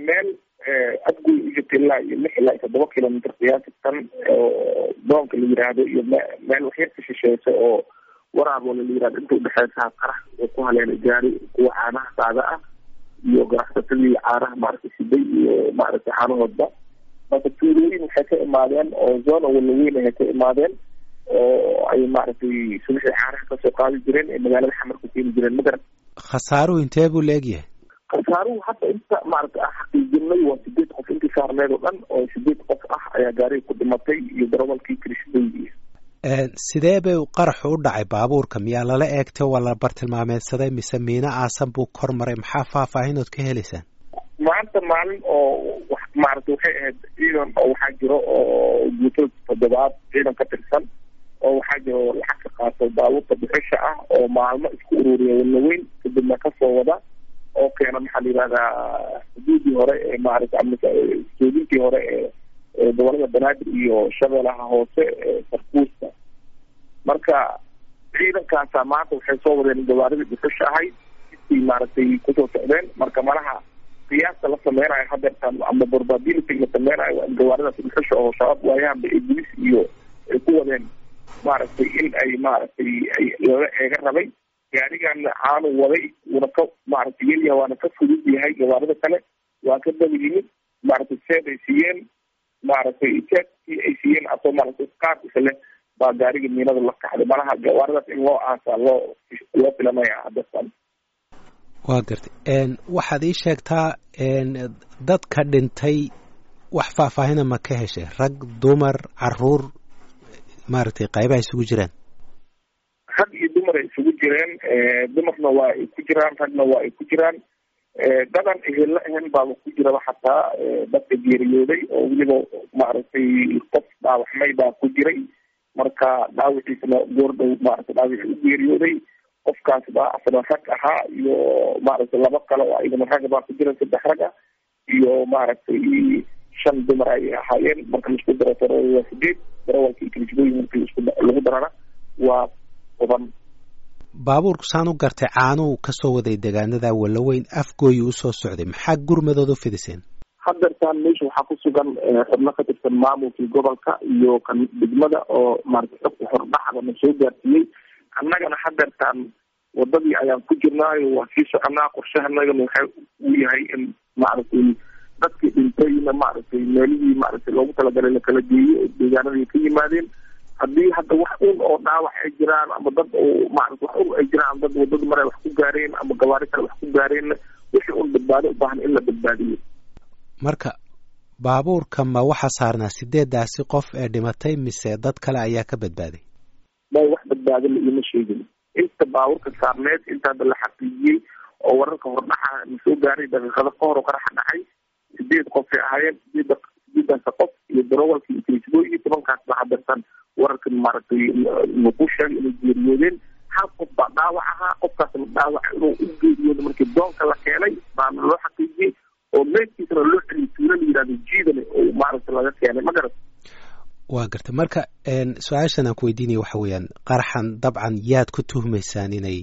meel adgoy u jirta ilaa iyo lix ilaa iyo toddoba kilomitr qiyaasatan oo doonka la yiraahdo iyo meel waxyar ka shisheeysa oo waraaboola la yirahdo inta udhexeysa qarax oo ku haleelay gaari kuwa caanaha saada ah iyo ganacsatadii caanaha maaragtay siday iyo maaragtay caanahoodba marka tuulooyin waxay ka imaadeen oo zona walaweyn ay ka imaadeen oo ay maaragtay subaxii caanaha kasoo qaadi jireen ee magaalada xamar ku keeni jireen magaran khasaaruhu intee buu leegyahay khasaaruhu hadda inta maaragtay aan xaqiijinay waa sideed qof intii saarneed oo dhan oo sideed qof ah ayaa gaariga ku dhimatay iyo darawalkii kirishadooyi sidee bay qaraxu u dhacay baabuurka miyaa lala eegtay waa la bartilmaameedsaday mise miino aasan buu kor maray maxaa faahfaahinood ka helaysaan maanta maalin oo maaragtay waxay ahayd ciidan oo waxaa jiro oo guutada toddobaad ciidan ka tirsan oo waxaa jiro lacag ka qaato baabuurta bixisha ah oo maalmo isku ururiya walaweyn kadibna kasoo wada oo keena maxaa la yihahdaa xuduudii hore ee maaragtay ama soodintii hore ee gobolada banaadir iyo shabeelaha hoose ee sarkuusta marka ciidankaasa maanta waxay soo wadeen gawaaridii bixisha ahayd intii maaragtay kusoo socdeen marka malaha qiyaasta la sameynayo hadeertaan ama probability la sameynayo waa in gawaaridaas bixisha oo shabaab waayahanba ee bulis iyo ay ku wadeen maaragtay in ay maaragtay ay lala eega rabay gaarigan caanu waday wuuna ka maaragtay yelyaha waana ka fudud yahay gawaarida kale waa ka daba yimid maaragtay seed ay siiyeen maaragtay seedkii ay siiyeen asoo maaragtay qaad isle baa gaariga miinada la kacday malaha gawaaridaas in loo aasaa loo loo filanaya hadeertaan waa gartay waxaad ii sheegtaa dadka dhintay wax faahfaahina ma ka heshay rag dumar caruur maaragtay qaybaha isugu jiraan rag iyo dumar ay isugu jireen dumarna waa ay ku jiraan ragna waa ay ku jiraan dadan ehella ahen baaba ku jiraba xataa dadka geeriyooday oo weliba maaragtay qof dhaawaxmay baa ku jiray marka dhaawiciisana goordhow maaragtay dhaawici u geeriyooday qofkaas baa asna rag ahaa iyo maaragtay laba kale oo ayagana rag baa ku jira saddex rag ah iyo maaragtay shan dumar ayay ahaayeen marka laisku daro taro waa sideed darawalka iyo kilisbooyin markii isku lagu darana waa toban baabuurku saan u gartay caanuhu kasoo waday degaanada walaweyn afgooyi usoo socday maxaa gurmadood u fidiseen hadeertaan meesha waxaa ku sugan xubno ka tirsan maamulkii gobolka iyo kan degmada oo maaragtay xogta hordhacda na soo gaarsiiyey annagana hadeertaan wadadii ayaan ku jirnaayo waa sii soconaa qorshahanagana waxa uu yahay in maaragtay dadkii dhintayna maaragtay meelihii maaragtay loogu talagalay lakala geeyo oo deegaanadii ka yimaadeen haddii hadda wax un oo dhaawac ay jiraan ama dad oo maarata wax un ay jiraan dad wadada mare wax ku gaareen ama gawaari kale wax ku gaareenna wixii un badbaado u baahan in la badbaadiyo marka baabuurka ma waxaa saarnaa sideedaasi qof ee dhimatay mise dad kale ayaa ka badbaaday may wax badbaado la iima sheegin inta baabuurka saarneed inta hadda la xaqiijiyey oo wararka hordhaca na soo gaaray daqiiqado ka hor oo qaraxa dhacay sideed qofay ahaayeen sideed sideedaasa qof iyo darawalkii iyo kilisbooyi tobankaas baa hadeertan wararkan maaragtay lagu sheegay inay geeriyoodeen hal qof baa dhaawac ahaa qofkaasna dhaawac inuu u geeriyooda markii doonka la keenay baana loo xaqiijiyey oo meydkiisana loo celiyay tuulo la yihahdo jiidane oo maaragtay laga keenay ma garat waa gartay marka su-aashan aan ku weydiinaya waxa weeyaan qaraxan dabcan yaad ku tuhmaysaan inay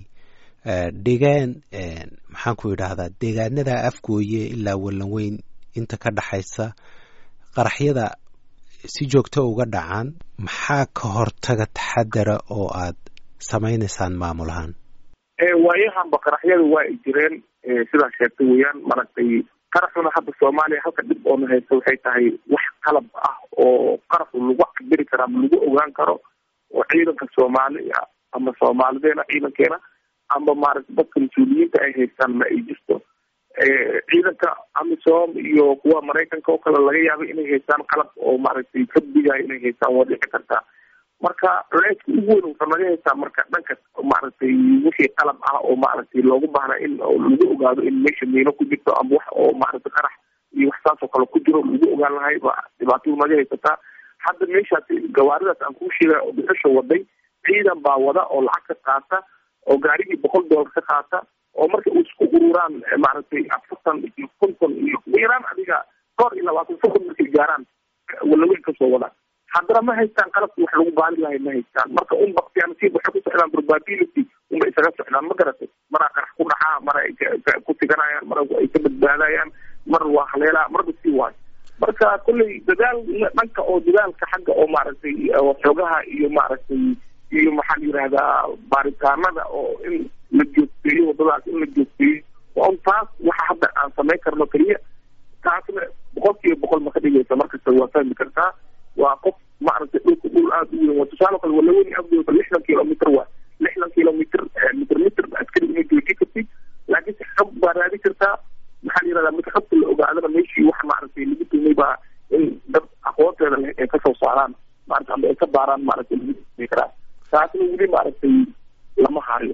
dhigeen maxaan ku idhaahdaa deegaanada afgooye ilaa wallanweyn inta ka dhaxaysa qaraxyada si joogto uga dhacaan maxaa ka hortaga taxadara oo aad samaynaysaan maamul ahaan waayahanba qaraxyada waa ay jireen sidaa sheegtay weeyaan maaragtay qaraxuna hadda soomaaliya halka dhib oona haysta waxay tahay wax qalab ah oo qaraxu lagu cabiri karo ama lagu ogaan karo oo ciidanka soomaaliya ama soomaalideena ciidankeena ama maaragtay dadka mas-uuliyiinta ay haystaan ma ay jirto ciidanka amisom iyo kuwa maraykanka oo kale laga yaaba inay haystaan qalab oo maaragtay ka digaayo inay haystaan waa dhici kartaa marka culeyska ugu weyn wuxuu naga haystaa marka dhanka maaragtay wixii qalab ah oo maaragtay loogu baahna in lagu ogaado in meesha miino ku jirto ama wax oo maaragtay qarax iyo wax saas oo kale ku jiro lagu ogaan lahay ba dhibaatadu naga haysataa hadda meeshaas gawaaridaas aan kuu sheegay oo bixisha waday ciidan baa wada oo lacag ka qaata oo gaarigii boqol doolar ka qaata oo marka u isku ururaan maaragtay afartan iyo konton iyo yaraan adiga dhowr iyo labaatan soqon markay gaaraan walaweyn kasoo wadaan haddana ma haystaan qalabki wax lagu baali lahay ma haystaan marka un baktiyaanasiib waxay ku socdaan probability unba isaga socdaan ma garatay maraa qarax ku dhacaa mara ay ku tiganayaan mara ay ka badbaadayaan mar waa haleelaa marba sii waayo marka kolley dadaal dhanka oo dadaalka xagga oo maaragtay xoogaha iyo maaragtay iyo maxaa la yidhahdaa baaritaanada oo in la joogteeyo wadadaas in la joogteeyo on taas waxa hadda aan samayn karno keliya taasna boqol kiiba boqol ma ka dhigaysa markasta waa fahmi kartaa waa qof maaragtay dhulka dhul aada u weyn waa tusaale kale walaweyni afdooda lixdan kilomitr waa lixdan kilomitr mitr mitr askari inay jooji kartid laakiin si xog baa raadi kartaa maxaa la yirahdaa marka xogta la ogaadana meeshii waxa maaragtay lagu tumay baa in dad aqoonteeda leh ay kasoo saaraan maarata ama ay ka baaraan maaragtay lagu tumay karaa taasna weli maaragtay lama hayo